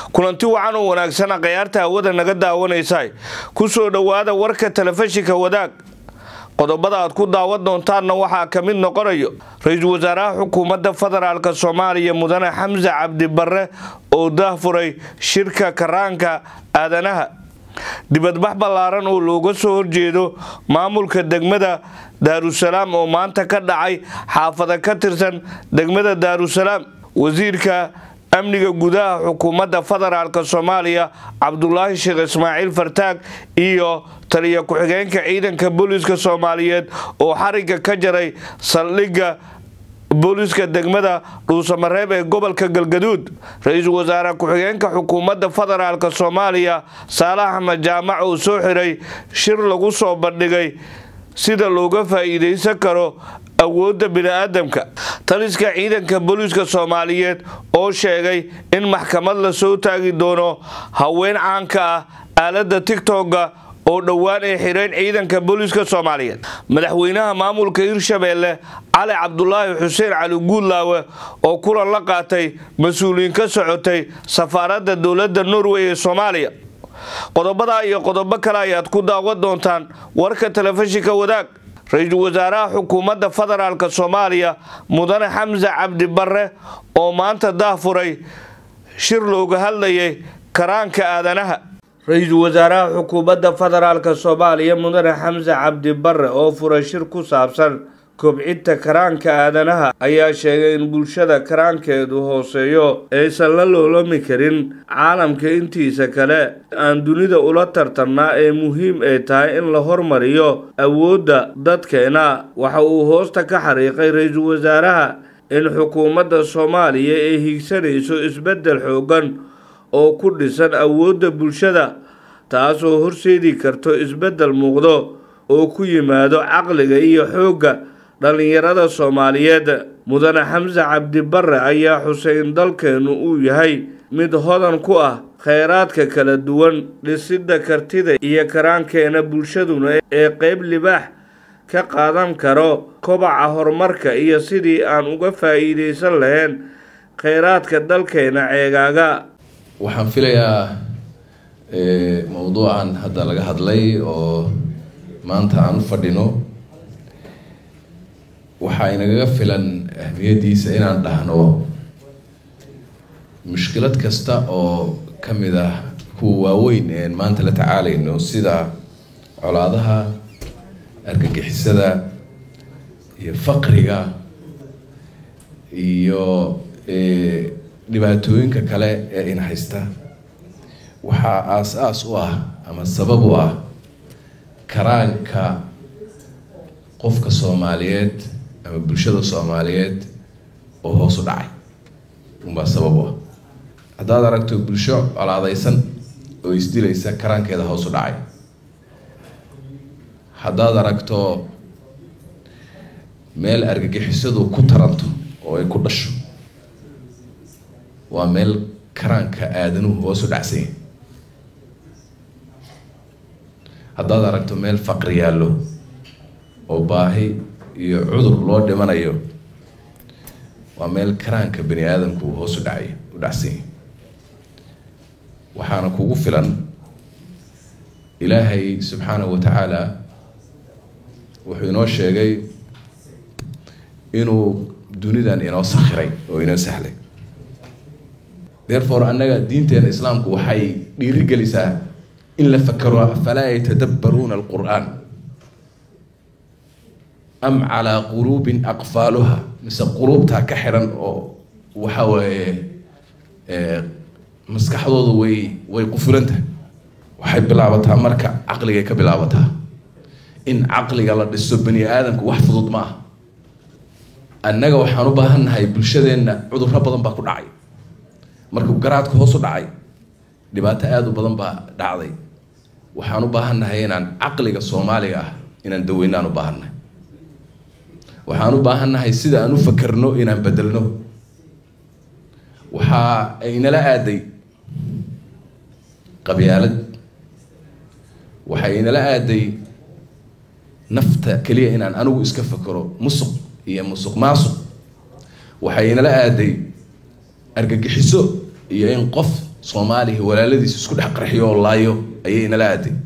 kulanti wacan oo wanaagsana khayaarta hawada naga daawanaysa ku soo dhowaada warka telefishinka wadaag qodobada aad ku daawan doontaanna waxaa ka mid noqonayo ra-iisul wasaaraha xukuumadda federaalk soomaaliya mudane xamse cabdi barre oo daahfuray shirka karaanka aadanaha dibadbax ballaaran oo looga soo horjeedo maamulka degmada daarusalaam oo maanta ka dhacay xaafada ka tirsan degmada daarusalaam wasiirka amniga gudaha xukuumadda federaalk soomaaliya cabdulaahi sheekh ismaaciil fartaag iyo taliya ku-xigeenka ciidanka booliiska soomaaliyeed oo xariga ka jaray saldhigga booliiska degmada dhuusamareeb ee gobolka galgaduud ra-iisul wasaare ku-xigeenka xukuumadda federaalk soomaaliya saalax axmed jaamac oo soo xiray shir lagu soo bandhigay sida looga faa'iidaysan karo awoodda bini-aadamka taliska ciidanka booliiska soomaaliyeed oo sheegay in maxkamad la soo taagi doono haween caanka ah aaladda tigtogga oo dhowaan ay xireen ciidanka booliiska soomaaliyeed madaxweynaha maamulka hirshabeelle cali cabdulaahi xuseen cali guudlaawe oo kulan la qaatay mas-uuliyiin ka socotay safaaradda dowladda norway ee soomaaliya qodobadaa iyo qodobo kale ayaad ku daawan doontaan warka telefishinka wadaag ra-iisul wasaaraha xukuumadda federaalk soomaaliya mudane xamse cabdi barre oo maanta daahfuray shir looga hadlayay karaanka aadanaha ra-iisul wasaaraha xukuumadda federaalk soomaaliya mudane xamse cabdi barre oo furay shir ku saabsan kobcinta karaanka aadanaha ayaa sheegay in bulshada karaankeedu hooseeyo aysan la loolami karin caalamka intiisa kale aan dunida ula tartannaa ee muhiim ay tahay in la hormariyo awoodda dadkeena waxa uu hoosta ka xariiqay ra-iisul wasaaraha in xukuumadda soomaaliya ay higsanayso isbeddel xoogan oo ku dhisan awoodda bulshada taasoo horseedi karto isbeddel muuqdo oo ku yimaado caqliga iyo xoogga dhallinyarada soomaaliyeed mudane xamse cabdi barre ayaa xusay in dalkeennu uu yahay mid hodan ku ah kheyraadka kala duwan dhisidda kartida iyo karaankeena bulshaduna ee qeyb libaax ka qaadan karo kobaca horumarka iyo sidii aan uga faa'iidaysan lahayn kheyraadka dalkeena ceegaaga waxaan filayaa mowduucan hadda laga hadlay oo maanta aan u fadhino waxaa inagaga filan ahmiyaddiisa inaan dhahno mushkilad kasta oo ka mid ah kuwa waaweyn een maanta la tacaalayno sida colaadaha argagixisada iyo faqriga iyo dhibaatooyinka kale ee in haysta waxaa aas-aas u ah ama sabab u ah karaanka qofka soomaaliyeed ama bulshada soomaaliyeed oo hoos u dhacay unbaa sabab u ah haddaad aragto bulsho colaadeysan oo isdilaysa karaankeeda hoos u dhacay haddaad aragto meel argagixisadu ku taranto oo ay ku dhasho waa meel karaanka aadanuhu hoos u dhacsanya haddaad aragto meel faqri yaallo oo baahi iyo cudur loo dhimanayo waa meel karaanka bani aadamku uu hoos u dhacay u dhacsanya waxaana kugu filan ilaahay subxaanahu wa tacaala wuxuu inoo sheegay inuu dunidan inoo sakhiray oo inoo sahlay therefore annaga diinteena islaamku waxay dhiirigelisaa in la fakero afalaa yatadabbaruuna alqur-aan am calaa quluubin aqfaaluha mise quluubtaa ka xiran oo waxa weeye maskaxdoodu way way qufulantah waxay bilaabataa marka caqligay ka bilaabataa in caqliga la dhiso bani aadamku wax fudud ma ah annaga waxaan u baahan nahay bulshadeenna cudurro badan baa ku dhacay markuu garaadka hoos u dhacay dhibaato aada u badan baa dhacday waxaan u baahan nahay inaan caqliga soomaaliga ah inaan daweynaan u baahannahay waxaan u baahan nahay sida aan u fakerno inaan bedelno waxaa aynala aaday qabyaalad waxaa inala aaday nafta keliya inaan anigu iska fakero musuq iyo musuq maasuq waxaa inala aaday argagixiso iyo in qof soomaaliya walaaladiis isku dhex qarxiyo oo laayo ayay inala aaday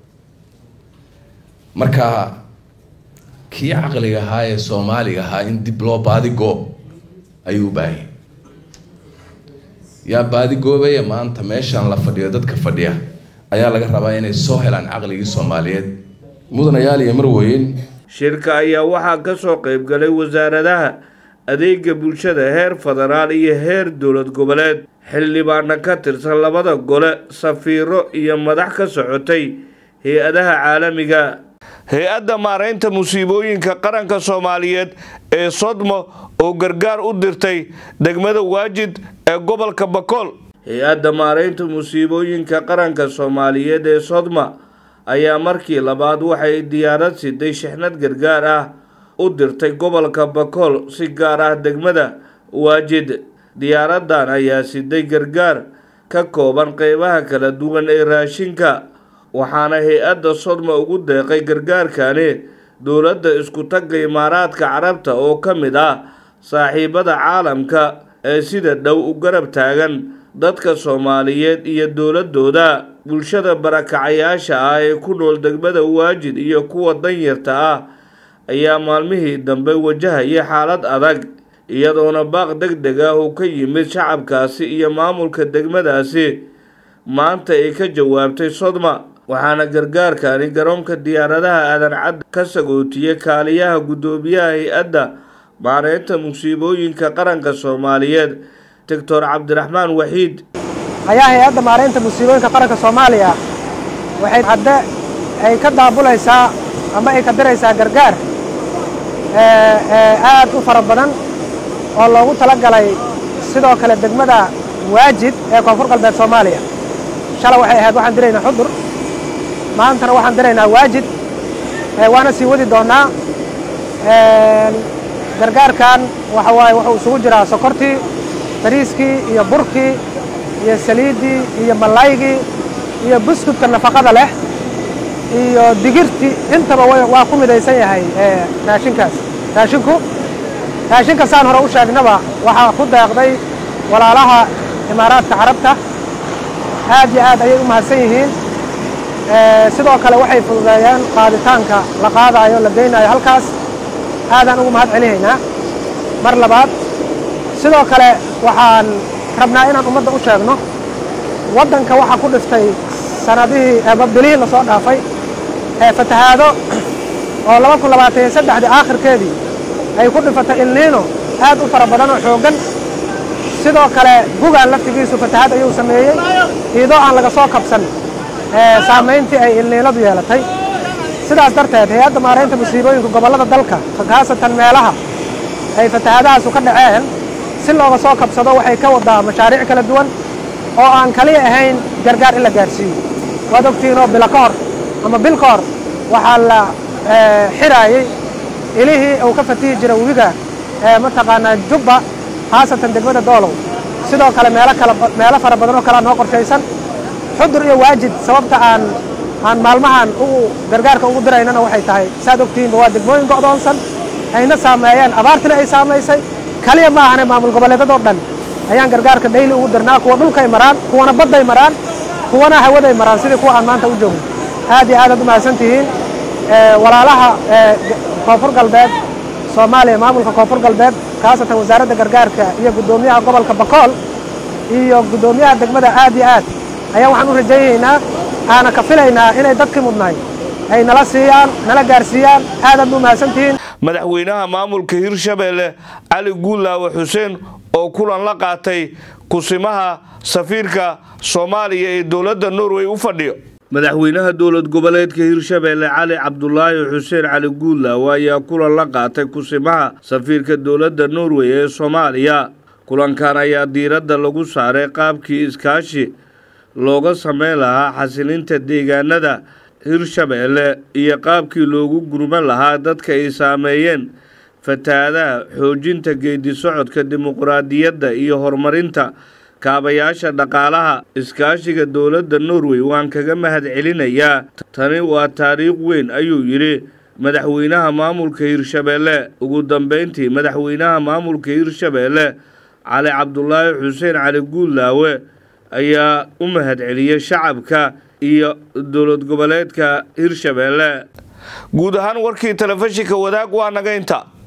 marka kii caqliga ahaa ee soomaaliga ahaa in dib loo baadi goob ayuu u baahiyay yaa baadi goobaya maanta meeshaan la fadhiyo dadka fadhiya ayaa laga rabaa inay soo helaan caqligii soomaaliyeed mudanayaal iyo marweyn shirka ayaa waxaa ka soo qayb galay wasaaradaha adeega bulshada heer federaal iyo heer dowlad goboleed xildhibaana ka tirsan labada gole safiiro iyo madax ka socotay hay-adaha caalamiga hay-adda maaraynta musiibooyinka qaranka soomaaliyeed ee sodmo oo gargaar u dirtay degmada waajid ee gobolka bakool hay-adda maaraynta musiibooyinka qaranka soomaaliyeed ee sodma ayaa markii labaad waxay diyaarad siday shixnad gargaar ah u dirtay gobolka bakool si gaar ah degmada waajid diyaaradan ayaa siday gargaar ka kooban qeybaha kala duwan ee raashinka waxaana hay-adda sodma ugu deeqay gargaarkani dowladda isku tagga imaaraadka carabta oo ka mid ah saaxiibada caalamka ee sida dhow u garab taagan dadka soomaaliyeed iyo dowladooda bulshada barakacayaasha ah ee ku nool degmada waajid iyo kuwa danyarta ah ayaa maalmihii dambe wajahaya xaalad adag iyadoona baaq deg deg ah uu ka yimid shacabkaasi iyo maamulka degmadaasi maanta ay ka jawaabtay sodma waxaana gargaarkani garoonka diyaaradaha aadan cadda ka sagootiyey kaaliyaha guddoomiyaha hay-adda maareynta musiibooyinka qaranka soomaaliyeed doctor cabdiraxmaan waxiid ayaa hay-adda maaraynta musiibooyinka qaranka soomaaliya waxay hadde ay ka daabulaysaa ama ay ka diraysaa gargaar aad u fara badan oo loogu tala galay sidoo kale degmada waajid ee koonfur galbeed soomaaliya shala waxay ahayd waxaan diraynaa xudur maantana waxaan diraynaa waajid waana sii wadi doonnaa gargaarkan waxa waaye wuxuu isugu jiraa sokortii bariiskii iyo burkii iyo saliiddii iyo malaygii iyo buskudka nafaqada leh iyo digirtii intaba waa ku midaysan yahay raashinkaas raashinku raashinka saan hore u sheegnaba waxaa ku deeqday walaalaha imaaraadka carabta aad iyo aad ayay u mahadsan yihiin sidoo kale waxay fududeeyeen qaaditaanka la qaadaayo la geynayo halkaas aadaan ugu mahad celinaynaa mar labaad sidoo kale waxaan rabnaa inaan ummadda u sheegno waddanka waxaa ku dhiftay sanadihii bilihii la soo dhaafay ee fatahaado oo laba kun labaatan iyo saddexdii aakhirkeedii ay ku dhifatay ilniino aad u fara badan oo xooggan sidoo kale bugaan laftigiisu fatahaad ayuu sameeyey iidoo aan laga soo kabsan saamayntii ay ilniinadu yeelatay sidaas darteed hay-adda maaraynta musiibooyinka gobollada dalka khaasatan meelaha ay fatahaadahaasu ka dhaceen si looga soo kabsado waxay ka wadaa mashaariic kala duwan oo aan kaliya ahayn gargaar in la gaarsiiyo waad ogtihiinoo bilo ka hor ama bil ka hor waxaa la xiraayey ilihii uu ka fatihi jira webiga mataqaanaa jubba khaasatan degmada doolow sidoo kale meelo kala meelo fara badan oo kalea noo qorshaysan xudur iyo waajid sababta aan aan maalmahan ugu gargaarka ugu diraynana waxay tahay saad ogtihiinba waa degmooyin go'doonsan ayna saameeyeen abaartina ay saamaysay kaliya ma ahane maamul goboleedadoo dhan ayaan gargaarka dhayli ugu dirnaa kuwa dhulkay maraan kuwana badday maraan kuwana hawaday maraan sidii kuwa aan maanta u joogno aad iyo aadaad u mahadsan tihiin walaalaha koonfur galbeed soomaaliya maamulka koonfur galbeed khaasatan wasaaradda gargaarka iyo guddoomiyaha gobolka bakool iyo guddoomiyaha degmada aad iyo aad ayaa waxaan u rajaynaynaa aana ka filaynaa inay dadkii mudnaay ay nala siiyaan nala gaarsiiyaan aadaad u mahadsantihiin madaxweynaha maamulka hirshabeelle cali guulaawe xuseen oo kulan la qaatay kusimaha safiirka soomaaliya ee dowladda norway u fadhiyo madaxweynaha dowlad goboleedka hirshabeelle cali cabdulaahi xuseen cali guulaawe ayaa kulan la qaatay kusimaha safiirka dowladda norway ee soomaaliya kulankan ayaa diiradda lagu saaray qaabkii iskaashi looga sameyn lahaa xasilinta deegaanada hirshabeelle iyo qaabkii loogu gurman lahaa dadka ay saameeyeen fatahaadaha xoojinta geedi socodka dimuqraadiyadda iyo horumarinta kaabayaasha dhaqaalaha iskaashiga dowladda norway waan kaga mahad celinayaa tani waa taariikh weyn ayuu yidhi madaxweynaha maamulka hirshabeelle ugu dambeyntii madaxweynaha maamulka hirshabeelle cali cabdulaahi xuseen cali guulaawe ayaa u mahadceliyey shacabka iyo dowlad goboleedka hirshabeelle guud ahaan warkii telefishinka wadaag waa naga inta